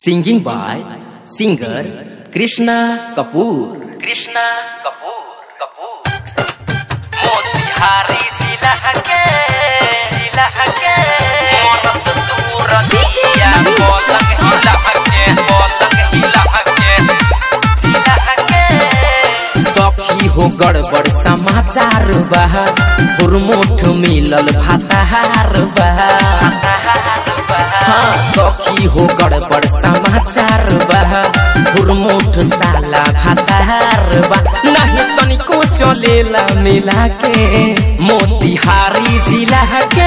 Singing by singer Krishna Kapoor. Krishna Kapoor. Kapoor. Motihari जिला के जिला के मोरत दूर दिया बोलक हिला के बोलक हिला के जिला के सखी हो गड़बड़ समाचार बा हुरमुठ मिलल भाताहार बा हाँ सखी हो गड़बड़ समाचार बा हुरमुठ साला भाताहार बा नहीं तनिको चलेला मिला के मोतिहारी जिला के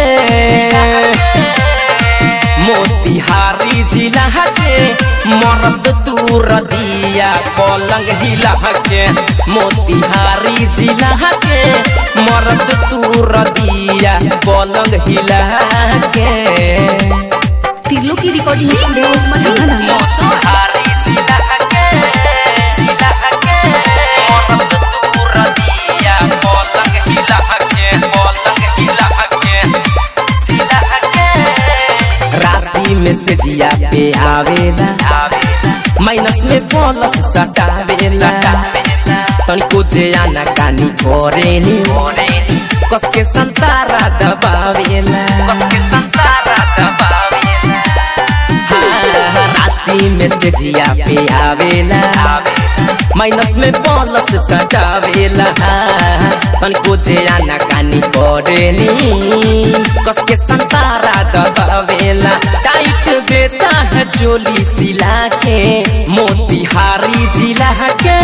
मोतिहारी जिला के मरद दूर दिया पलंग हिला के मोतिहारी जिला के मरद दूर दिया पलंग हिला के तिरलो की रिकॉर्डिंग स्टूडियो मझाना मोतिहारी जिला के जिला के मोरत दूर दिया पलंग हिला के पलंग हिला के जिला के राती में से जिया पे आवेला माइनस में प्लस सटावेला तनिको जे आना कानी करेनी कस के संसारा दबावेला कस के संसारा दबावेला हाँ, राती में से जिया पे आवेला माइनस में प्लस सटावेला तनिको जे आना कानी करेनी कस के संसारा दबावेला टाइट देता है चोली सिला के मोतिहारी जिला के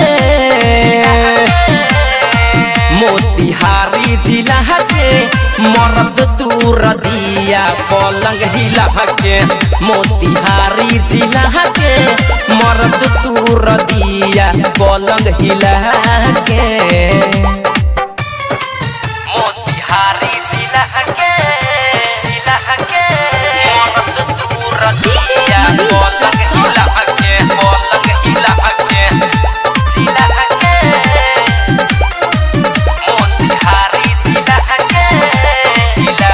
मोतिहारी जिला के मरद दूर दिया पलंग हिला के मोतिहारी जिला के मरद दूर दिया पलंग हिला के मोतिहारी जिला के जिला के मरद दूर दिया पलंग हिला के पलंग हिला के जिला के मोतिहारी जिला के हिला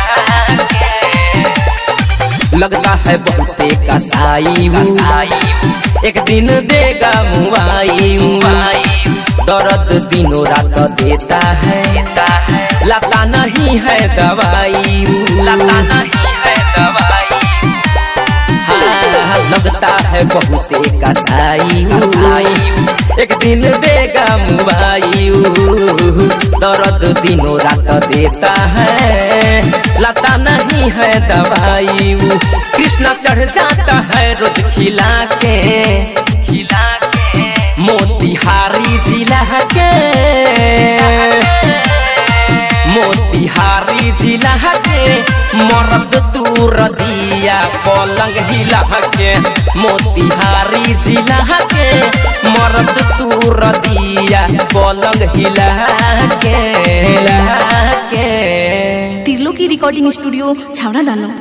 के लगता है बहुते कसाई कसाई एक दिन देगा मुआई मुआई दर्द दिनों रात देता है देता है लता नहीं है दवाई लता नहीं है दवाई हाँ, लगता है बहुते कसाई कसाई एक दिन देगा मुआई दर्द दिनों रात देता है लता नहीं है दवाई कृष्णा चढ़ जाता है रोज खिला के खिला के मोतिहारी जिला के मोतिहारी जिला के मरद दूर दिया पलंग हिला के मोतिहारी जिला के मरद दूर दिया पलंग हिला के हिला के तिरलो की रिकॉर्डिंग स्टूडियो छावड़ा दानो